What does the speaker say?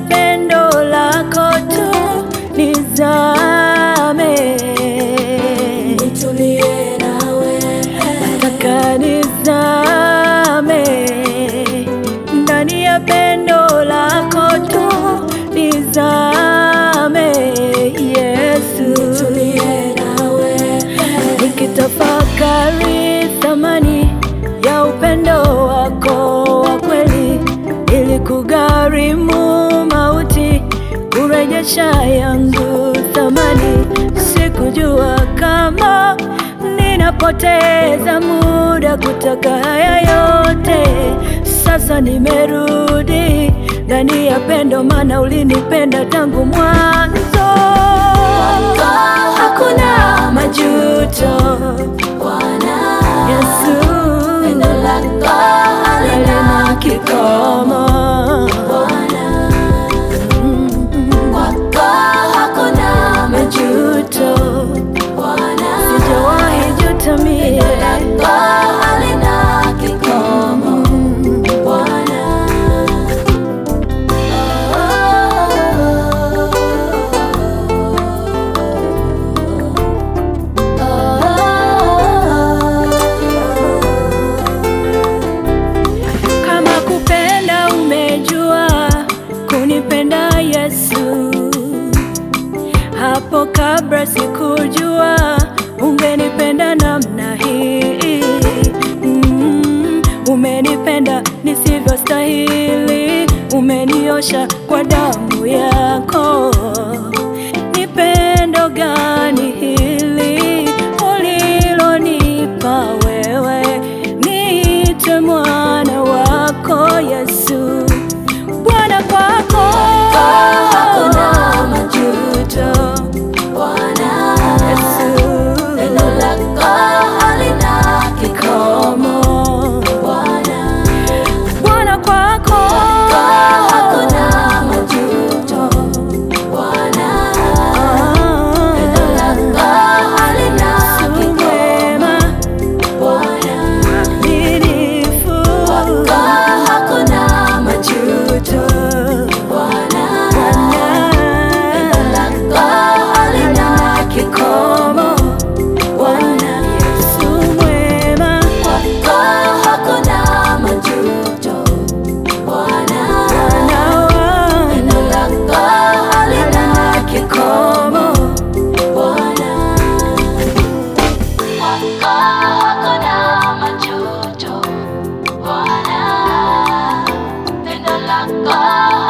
pendo lako tu nizame, nitulie nawe nataka nizame ndani ya pendo lako tu nizame, Yesu. nitulie nawe nikitafakari thamani ya upendo wako wa kweli, ili kugharimu mauti kurejesha yangu thamani. Sikujua kama ninapoteza muda kutaka haya yote. Sasa nimerudi ndani ya pendo, maana ulinipenda tangu mwanzo. Hakuna majuto, Bwana Yesu pendo lako halina kikomo. Bwana kwako hakuna Majuto Bwana sijawahi juta mie, lako halina kikomo Bwana kama kupenda umejua kunipenda Yesu, hapo kabla sikujua ungenipenda namna hii. Mm, umenipenda nisivyostahili, umeniosha kwa damu yako. Ni pendo gani hili ulilonipa wewe, niite mwana wako Yesu. Bwana kwako hakuna majuto Bwana Yesu, pendo lako halina kikomo komo Bwana Bwana kwako hakuna majuto Bwana pendo lako halina Yesu kikomo mwema, Bwana mwaminifu, kwako hakuna majuto Bwana Bwana pendo lako halina kikomo Bwana Yesu mwema, kwako hakuna majuto Bwana Bwana wangu, pendo lako halina kikomo Bwana kwako hakuna majuto Bwana pendo lako